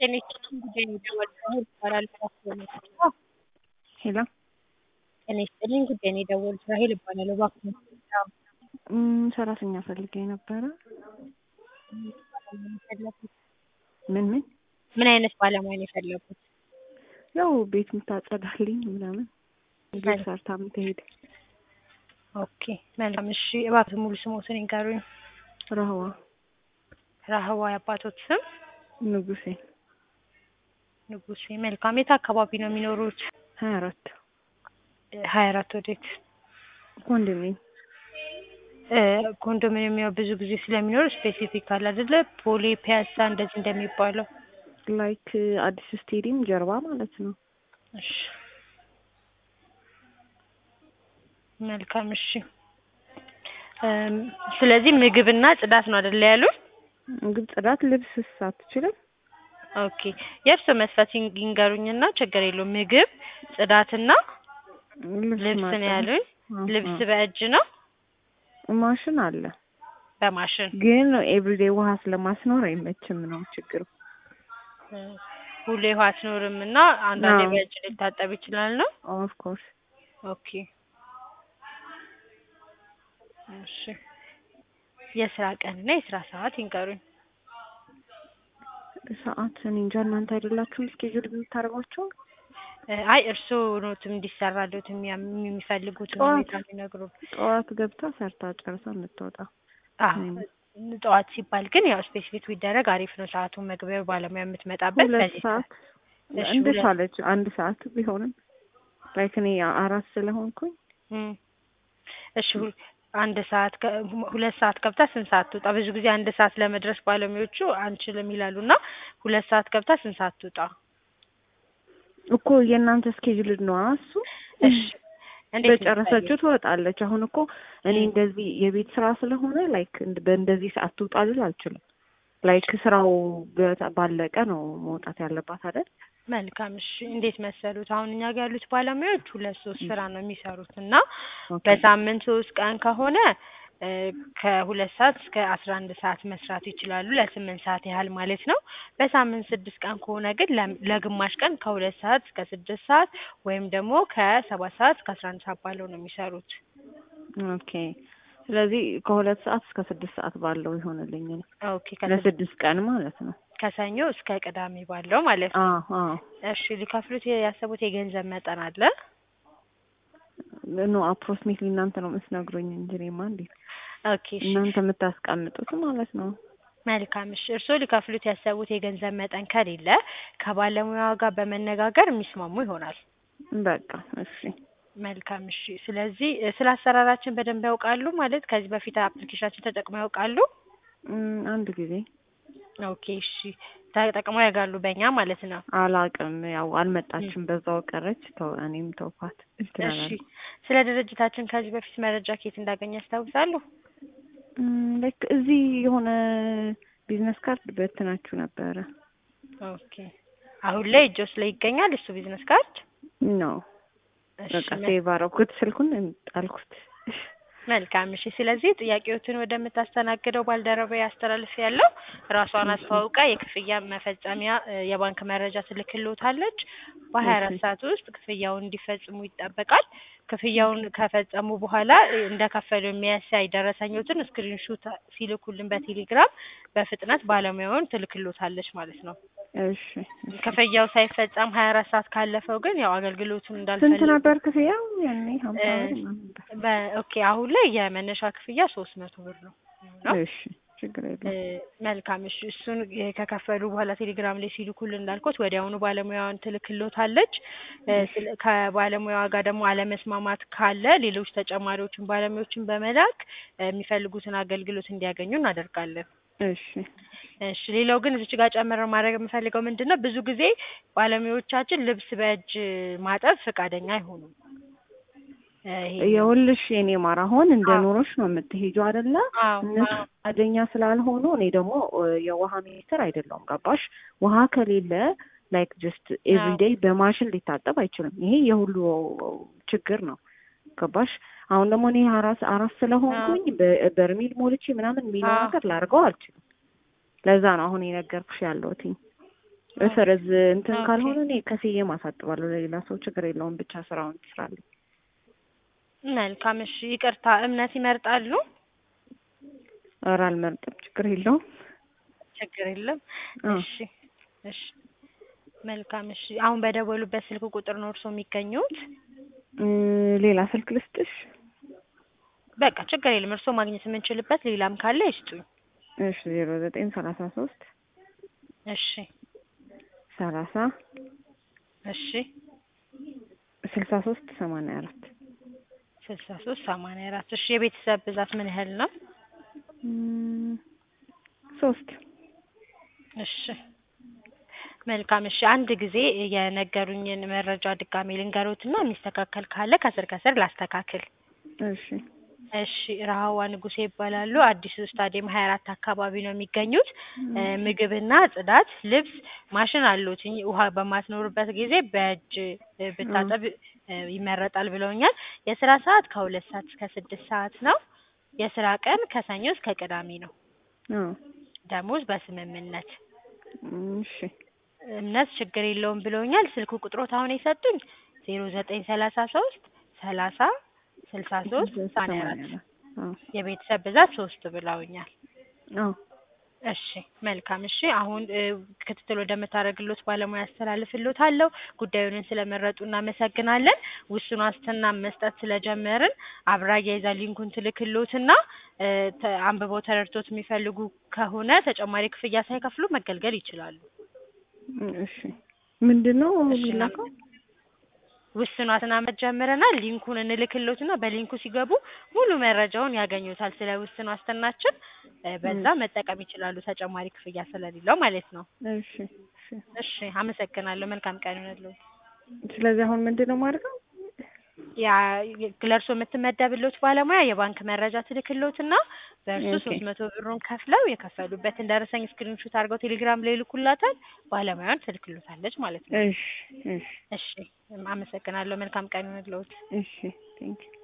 ጤና ይስጥልኝ ጉዳይ ነው የደወሉት ራሄል እባላለሁ ሄሎ ጤና ይስጥልኝ ጉዳይ ነው የደወሉት ራሄል እባላለሁ እባክዎን እም፣ ሰራተኛ ፈልጌ ነበረ። ምን ምን? ምን አይነት ባለሙያ ነው የፈለጉት? ያው ቤት የምታጸዳልኝ ምናምን ቤት ሰርታ የምትሄድ ኦኬ መልካም እሺ እባክዎት ሙሉ ስሞትን ይንገሩኝ ረህዋ ረህዋ የአባቶት ስም ንጉሴ ንጉሴ መልካም የት አካባቢ ነው የሚኖሩት ሀያ አራት ሀያ አራት ወዴት ኮንዶሚኒየም እ ኮንዶሚኒየም ያው ብዙ ጊዜ ስለሚኖር ስፔሲፊክ አለ አይደለ ቦሌ ፒያሳ እንደዚህ እንደሚባለው ላይክ አዲስ ስቴዲየም ጀርባ ማለት ነው። እሺ መልካም እሺ እም፣ ስለዚህ ምግብና ጽዳት ነው አይደለ ያሉት ምግብ፣ ጽዳት፣ ልብስ አትችልም? ኦኬ የእርስዎ መስፈርት ይን- ይንገሩኝና ችግር የለውም ምግብ ጽዳትና ልብስ ነው ማጠብ። ያሉኝ አዎ፣ ልብስ አዎ። በእጅ ነው ማሽን አለ በማሽን ግን ኤቭሪዴይ ውሃ ስለማስኖር አይመችም ነው ችግሩ። እ፣ ሁሌ ውሃ አትኖርም እና አንዳንዴ አዎ። በእጅ ሊታጠብ ይችላል ነው ኦፍ ኮርስ ኦኬ እሺ የስራ ቀንና የስራ ሰዓት ይንገሩኝ ሰዓት እኔ እንጃ እናንተ አይደላችሁም እስኬጁል የምታደርጓቸው? እ፣ አይ እርስዎ ኖትም እንዲሰራልዎት የሚያ- የሚፈልጉትን ጠዋት ሁኔታ የሚነግሩን ጠዋት ገብታ ሰርታ ጨርሳ የምትወጣ አዎ ወይም ጠዋት ሲባል ግን ያው ስፔሲፊክ ቢደረግ አሪፍ ነው። ሰዓቱን መግቢያው ባለሙያ የምትመጣበት ሁለት በዚህ ሰዓት እሺ፣ እንደ ሁለት- ቻለች አንድ ሰዓት ቢሆንም ላይክ እኔ አራት ስለሆንኩኝ እም፣ እሺ ሁ- አንድ ሰዓት ከ- ሁለት ሰዓት ገብታ ስንት ሰዓት ትውጣ? ብዙ ጊዜ አንድ ሰዓት ለመድረስ ባለሙያዎቹ አንችልም ይላሉ እና ሁለት ሰዓት ገብታ ስንት ሰዓት ትውጣ? እኮ የእናንተ እስኬጁል ነዋ እሱ እሺ እንዴት ነው በጨረሰችው ትወጣለች። አሁን እኮ እኔ እም። እንደዚህ የቤት ስራ ስለሆነ ላይክ እንድ- በእንደዚህ ሰዓት ትውጣ ልል አልችልም። ላይክ ስራው በ- ባለቀ ነው መውጣት ያለባት አይደል? መልካም እሺ። እንዴት መሰሉት? አሁን እኛ ጋር ያሉት ባለሙያዎች ሁለት ሶስት ስራ ነው የሚሰሩት እና ኦኬ በሳምንት ሶስት ቀን ከሆነ እ፣ ከሁለት ሰዓት እስከ አስራ አንድ ሰዓት መስራት ይችላሉ ለስምንት ሰዓት ያህል ማለት ነው። በሳምንት ስድስት ቀን ከሆነ ግን ለ- ለግማሽ ቀን ከሁለት ሰዓት እስከ ስድስት ሰዓት ወይም ደግሞ ከሰባት ሰዓት እስከ አስራ አንድ ሰዓት ባለው ነው የሚሰሩት። ኦኬ። ስለዚህ ከሁለት ሰዓት እስከ ስድስት ሰዓት ባለው ይሆንልኝ እኔ ኦኬ ከስድስት ለስድስት ቀን ማለት ነው። ከሰኞ እስከ ቅዳሜ ባለው ማለት ነው። አዎ አዎ እሺ ሊከፍሉት ያሰቡት የገንዘብ መጠን አለ? ኖ አፕሮክሲሜትሊ እናንተ ነው የምትነግሩኝ እንጂ እኔማ እንዴት ኦኬ እሺ እናንተ የምታስቀምጡት ማለት ነው። መልካም እሺ። እርስዎ ሊከፍሉት ያሰቡት የገንዘብ መጠን ከሌለ ከባለሙያዋ ጋር በመነጋገር የሚስማሙ ይሆናል። በቃ እሺ። መልካም እሺ። ስለዚህ እ፣ ስለ አሰራራችን በደንብ ያውቃሉ ማለት ከዚህ በፊት አፕሊኬሽናችን ተጠቅመው ያውቃሉ? እም፣ አንድ ጊዜ ኦኬ እሺ። ተጠቅመው ያውቃሉ በእኛ ማለት ነው። አላቅም ያው አልመጣችም፣ በዛው ቀረች። ተው እኔም ተውኳት። እንትን እሺ። አላልኩም። ስለ ድርጅታችን ከዚህ በፊት መረጃ ከየት እንዳገኘ ያስታውሳሉ? እም፣ ላይክ እዚህ የሆነ ቢዝነስ ካርድ በትናችሁ ነበረ ኦኬ። አሁን ላይ እጆስ ላይ ይገኛል እሱ ቢዝነስ ካርድ? ነው እሺ በቃ መ- ሴቭ አደረኩት፣ ስልኩን ጣልኩት። መልካም እሺ። ስለዚህ ጥያቄዎትን ወደምታስተናግደው ባልደረባ ያስተላልፍ ያለው ራሷን አስተዋውቃ የክፍያ መፈጸሚያ እ፣ የባንክ መረጃ ትልክልዎታለች። በሀያ አራት ኦኬ። ሰዓት ውስጥ ክፍያውን እንዲፈጽሙ ይጠበቃል። ክፍያውን ከፈጸሙ በኋላ እ፣ እንደከፈሉ የሚያሳይ ደረሰኞትን ስክሪንሹት ሲልኩልን በቴሌግራም በፍጥነት ባለሙያውን ትልክልዎታለች ማለት ነው። እሺ ክፍያው ሳይፈጸም ሀያ አራት ሰዓት ካለፈው ግን ያው አገልግሎቱን ስንት እንዳልፈልግ ነበር ክፍያው? ያኔ ሀምሳ እ፣ ብር ምናምን ነበር። በኦኬ አሁን ላይ የመነሻ ክፍያ ሶስት መቶ ብር ነው የሚሆነው። እሺ ችግር እ፣ የለም። መልካም እሺ። እሱን እ፣ ከከፈሉ በኋላ ቴሌግራም ላይ ሲልኩልን እንዳልኩት ወዲያውኑ ባለሙያዋን ትልክሎታለች። እ፣ ስለ- ከባለሙያዋ ጋር ደግሞ አለመስማማት ካለ ሌሎች ተጨማሪዎችን ባለሙያዎችን በመላክ እ፣ የሚፈልጉትን አገልግሎት እንዲያገኙ እናደርጋለን። እሺ እሺ ሌላው ግን እዚች ጋር ጨምረ ማድረግ የምፈልገው ምንድን ነው፣ ብዙ ጊዜ ባለሙያዎቻችን ልብስ በእጅ ማጠብ ፈቃደኛ አይሆኑም። እ፣ ይሄ የውልሽ የኔ ማር አሁን እንደ አዎ። ኑሮሽ ነው የምትሄጂው አይደለ? አዎ እነሱ አዎ ፈቃደኛ ስላልሆኑ እኔ ደግሞ እ፣ የውሃ ሚኒስትር አይደለሁም። ገባሽ? ውሃ ከሌለ ላይክ ጀስት ኤቭሪዴይ በማሽን ሊታጠብ አይችልም። ይሄ የሁሉ ችግር ነው። ገባሽ? አሁን ደግሞ እኔ አራስ አራስ ስለሆንኩኝ በ- በርሚል ሞልቼ ምናምን የሚለው አዎ። ነገር ላድርገው አልችልም። ለዛ ነው አሁን የነገርኩሽ ያለሁትኝ። እሰርዝ እንትን ኦኬ። ካልሆነ እኔ ከፍዬ ማሳጥባለሁ ለሌላ ሰው ችግር የለውም። ብቻ ስራውን ትስራለች። መልካም እሺ። ይቅርታ እምነት ይመርጣሉ? ኧረ አልመርጥም፣ ችግር የለውም። ችግር የለም። አዎ። እሺ እሺ መልካም እሺ። አሁን በደወሉበት ስልክ ቁጥር ነው እርስዎ የሚገኙት? እ ሌላ ስልክ ልስጥሽ? በቃ ችግር የለም። እርስዎ ማግኘት የምንችልበት ሌላም ካለ ይስጡኝ። እሺ ዜሮ ዘጠኝ ሰላሳ ሶስት እሺ ሰላሳ እሺ ስልሳ ሶስት ሰማንያ አራት ስልሳ ሶስት ሰማንያ አራት እሺ የቤተሰብ ብዛት ምን ያህል ነው? እም፣ ሶስት እሺ መልካም እሺ። አንድ ጊዜ የነገሩኝን መረጃ ድጋሜ ልንገሮትና የሚስተካከል ካለ ከስር ከስር ላስተካክል። እሺ እሺ ረሀዋ ንጉሴ ይባላሉ። አዲሱ ስታዲየም ሀያ አራት አካባቢ ነው የሚገኙት። እ ምግብና ጽዳት፣ ልብስ ማሽን አሉት። ውሃ በማትኖርበት ጊዜ በእጅ እ ብታጠብ እ ይመረጣል ብለውኛል። የስራ ሰዓት ከሁለት ሰዓት እስከ ስድስት ሰዓት ነው። የስራ ቀን ከሰኞ እስከ ቅዳሜ ነው። አዎ ደሞዝ በስምምነት እሺ እምነት ችግር የለውም ብለውኛል። ስልክ ቁጥሮት አሁን የሰጡኝ ዜሮ ዘጠኝ ሰላሳ ሶስት ሰላሳ ስልሳ ሶስት ሰማንያ አራት አዎ የቤተሰብ ብዛት ሶስት ብለውኛል። አዎ እሺ መልካም እሺ። አሁን እ ክትትል ወደምታደርግሎት ባለሙያ አስተላልፍሎታለሁ። ጉዳዩን ስለመረጡ እናመሰግናለን። ውስን ዋስትና መስጠት ስለጀመርን አብራ አያይዛ ሊንኩን ትልክሎትና እ ተ አንብበው ተረድቶት የሚፈልጉ ከሆነ ተጨማሪ ክፍያ ሳይከፍሉ መገልገል ይችላሉ። እሺ ምንድን ነው እሺ የሚላከው? ውስን ዋስትና ጀምረናል። ሊንኩን እንልክሎትና በሊንኩ ሲገቡ ሙሉ መረጃውን ያገኙታል ስለ ውስን ዋስትናችን እ በዛ መጠቀም ይችላሉ። ተጨማሪ ክፍያ ስለሌለው ማለት ነው። እሺ እሺ። እሺ አመሰግናለሁ። መልካም ቀን ይሁንልዎት። ስለዚህ አሁን ምንድን ነው የማደርገው? ያ ለእርሶ የምትመደብሎት ባለሙያ የባንክ መረጃ ትልክሎትና በእርሱ ኦኬ። ሶስት መቶ ብሩን ከፍለው የከፈሉበትን ደረሰኝ ስክሪንሹት አድርገው ቴሌግራም ላይ ይልኩላታል። ባለሙያውን ትልክሎታለች ማለት ነው። እሺ እሺ እሺ አመሰግናለሁ። መልካም ቀን ይሁንልዎት። እሺ ቴንኪው